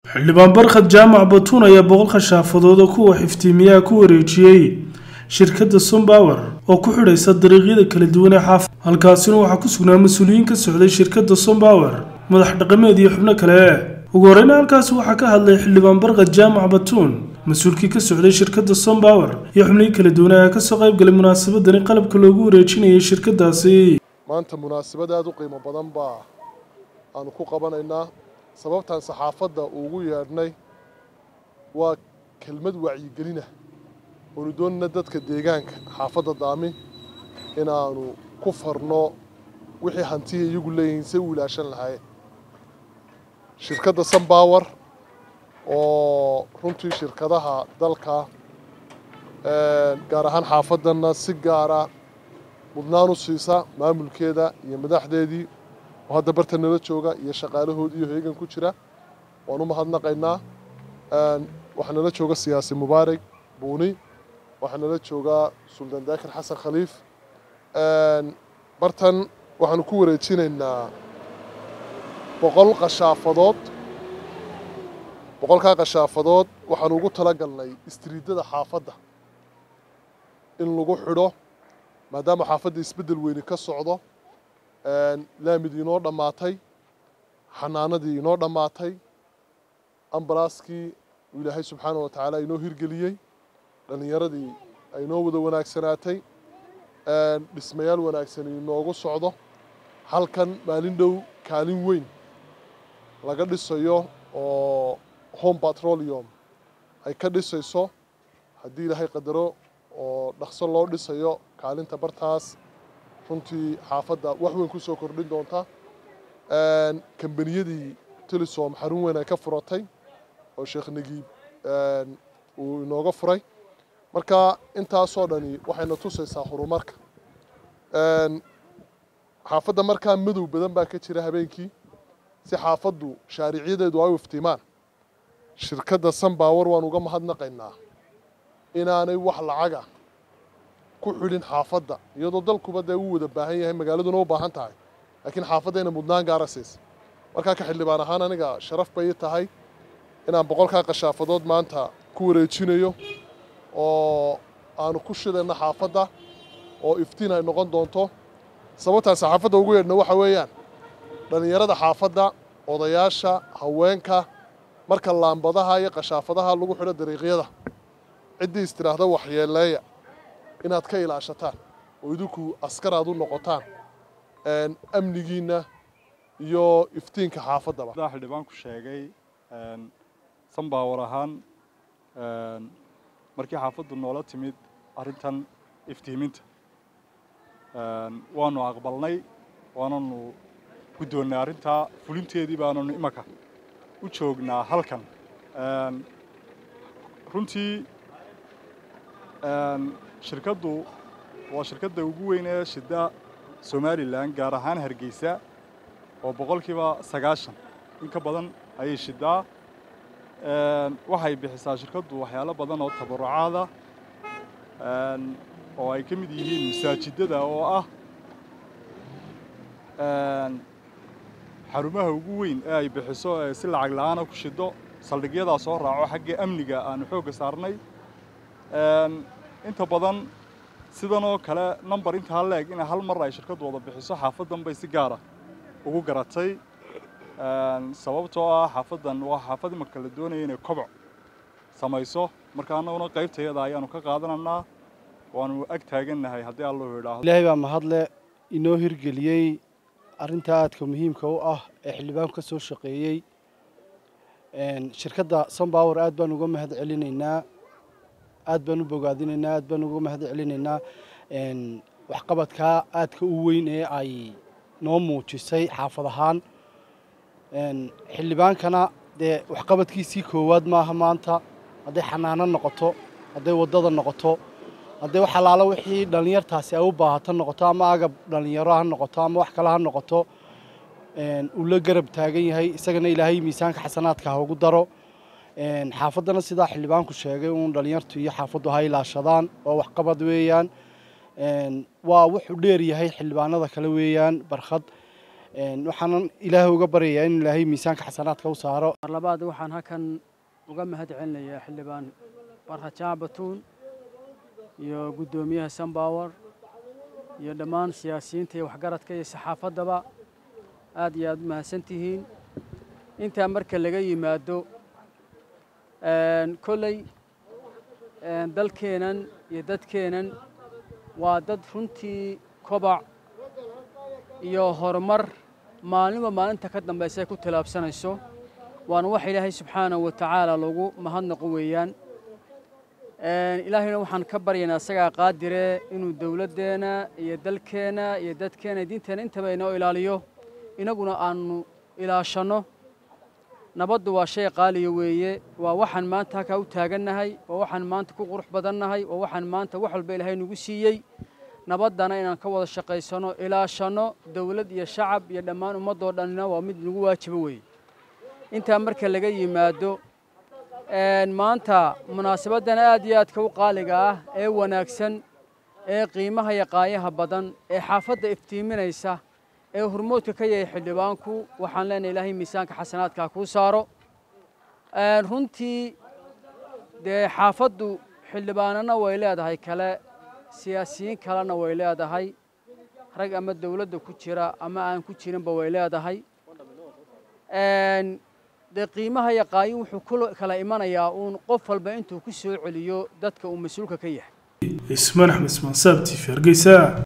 xildhibaan barkhad jaamac batuun ayaa boqolka shaafadood oo kuwa xiftiimiyaha ku wareejiyey shirkadda sombawer oo ku xidhaysa dariiqyada kala duwan ee xaafad halkaasina waxaa ku sugnaa mas-uuliyiin ka socday shirkadda sombawer madax dhaqameed iyo xubno kale ugu horeyna halkaasi waxaa ka hadlay xildhibaan barkhad jaamac batuun mas-uulkii ka socday shirkadda sombawer iyo xubnihii kala duwan ayaa kasoo qayb galay munaasabadani qalabka loogu wareejinayay shirkadaasi maanta munaasabad aada u qiimo badan baa aanu ku qabanaynaa sababtaan saxaafadda ugu yeedhnay waa kelmad wacyigelina oonu doonayna dadka deegaanka xaafadda daami inaanu ku farno wixii hantiya iyagu leeyihiin say u ilaashan lahaayeen shirkadda sunbower oo runtii shirkadaha dalka gaar ahaan xaafaddanna si gaara mudnaan u siisa maamulkeeda iyo madaxdeedii oo hadda barta nala jooga iyo shaqaalahoodii iyo heegan ku jira waan u mahadnaqaynaa waxaa nala jooga siyaasi mubaarak buuni waxaa nala joogaa suldaan daakir xasan khaliif bartan waxaanu ku wareejinaynaa boqol qashaafadood boqolkaa qashaafadood waxaanu ugu talagalnay istriidada xaafadda in lagu xidho maadaama xaafadda isbeddel weyni ka socdo laamidii inoo dhammaatay xanaanadii inoo dhammaatay ambalaaskii uu ilaahay subxaana wa tacaala inoo hirgeliyey dhallinyaradii ay inoo wada wanaagsanaatay dhismayaal wanaagsani inoogu socdo halkan maalin dhow kaalin weyn laga dhisayo oo home petroleum ay ka dhisayso haddii ilaahay qadaro oo dhaqso loo dhisayo kaalinta bartaas runtii xaafadda wax weyn ku soo kordhin doonta kambaniyadii telesom xarun weyn ay ka furatay oo sheekh nagiib uu inooga furay marka intaasoo dhani waxayna tusaysaa horumarka xaafadda markaa madow badan baa ka jira habeenkii si xaafaddu shaaricyadeedu ay u iftiimaan shirkadda sunbower waan uga mahadnaqaynaa inaanay wax lacaga ku xidhin xaafadda iyadoo dalkuba dee uu wada baahan yahay magaaladuna u baahan tahay laakiin xaafadayna mudnaan gaara siisa markaa ka xildhibaan ahaan aniga sharaf bay tahay inaan boqolkaa qashaafadood maanta ku wareejinayo oo aanu ku shidayno xaafadda oo iftiin ay noqon doonto sababtaan saxaafadda ugu yeedhna waxa weeyaan dhallinyarada xaafadda odayaasha haweenka marka laambadaha iyo qashaafadaha lagu xidho dariiqyada ciddii istiraahda waxyeeleeya inaad ka ilaashataan oo idinku askar aad u noqotaan amnigiinna iyo iftiinka xaafaddaba xildhibaanku sheegay sunbower ahaan markii xaafaddu noola timid arrintan iftiiminta waanu aqbalnay waananu guddoonnay arrintaa fulinteedii baananu imanka u joognaa halkan runtii shirkaddu waa shirkadda ugu weyn ee shida somalilan gaar ahaan hargeysa oo boqolkiiba sagaashan in ka badan ayay shidaa waxay bixisaa shirkaddu waxyaalo badan oo tabarucaada oo ay ka mid yihiin masaajidada oo ah xarumaha ugu weyn ee ay bixiso ee si lacag la-aana ku shido saldhigyadaa soo raaco xagga amniga aanu xoogga saarnay inta badan sidan oo kale number intaa leeg in hal mar ay shirkaddu wada bixiso xaafaddan bay si gaara ugu garatay sababtoo ah xaafaddan waa xaafad imanka la doonaya inay koboc samayso marka annaguna qaybtayada ayaanu ka qaadananaa waanu ag taagannahay haddii allahu idhaahdo ilaahay baa mahadle inoo hirgeliyey arrinta aadka muhiimka u ah ee xildhibaanku ka soo shaqeeyey shirkadda sunbower aad baan uga mahad celinaynaa aad baan u bogaadinaynaa aad baan uga mahad celinaynaa waxqabadkaa aadka u weyn ee ay noo muujisay xaafad ahaan xildhibaankana dee waxqabadkiisii koowaad maaha maanta hadday xanaano noqoto hadday waddada noqoto hadday wax allaala wixii dhallinyartaasi ay u baahato noqoto ama agab dhallinyaro ha noqoto ama wax kale ha noqoto uu la garab taagan yahay isagana ilaahay miisaanka xasanaadka ha ugu daro xaafaddana sidaa xildhibaanku sheegay uun dhallinyartu iyo xaafaddu ha ilaashadaan oo waxqabad weeyaan waa wuxuu dheer yahay xildhibaanada kale weeyaan barkhad waxaanan ilaahay uga baryayaa in ilaahay miisaanka xasanaadka u saaro mar labaad waxaan halkan uga mahad celinayaa xildhibaan barha jaabatuun iyo guddoomiyaha sunbower iyo dhammaan siyaasiyiinta iyo waxgaradka iyo saxaafaddaba aad iyo aad u mahadsan tihiin intaa marka laga yimaado kolley dalkeennan iyo dadkeennan waa dad runtii kobac iyo horumar maalinba maalinta ka dambaysa ay ku tilaabsanayso waana wax ilaahay subxaanahu wa tacaala lagu mahadnaqo weeyaan ilaahayna waxaan ka baryaynaa isagaa qaadire inuu dowladdeenna iyo dalkeenna iyo dadkeenna diinteenna intaba inoo ilaaliyo inaguna aanu ilaashanno nabaddu waa shay qaaliya weeye waa waxaan maanta halkaa u taagannahay waa waxaan maanta ku qurux badannahay waa waxaan maanta wax walba ilaahay nagu siiyey nabaddana inaan ka wada shaqaysano ilaashanno dowlad iyo shacab iyo dhammaan ummaddoo dhanina waa mid nagu waajibo weeye intaa marka laga yimaado maanta munaasabaddan aad iyo aadka u qaaliga ah ee wanaagsan ee qiimaha iyo qaayaha badan ee xaafadda iftiiminaysa ee hormoodka ka yahay xildhibaanku waxaan leenahay ilaahay miisaanka xasanaadkaa kuu saaro runtii dee xaafaddu xildhibaanana way leedahay kale siyaasiyiin kalena way leedahay rag ama dowladda ku jira ama aan ku jirinba way leedahay dee qiimaha iyo qaayin wuxuu ku kala imanayaa uun qof walba intuu ku soo celiyo dadka uu mas-uulka ka yahay ismaan axmed ismaan saabti hargeysa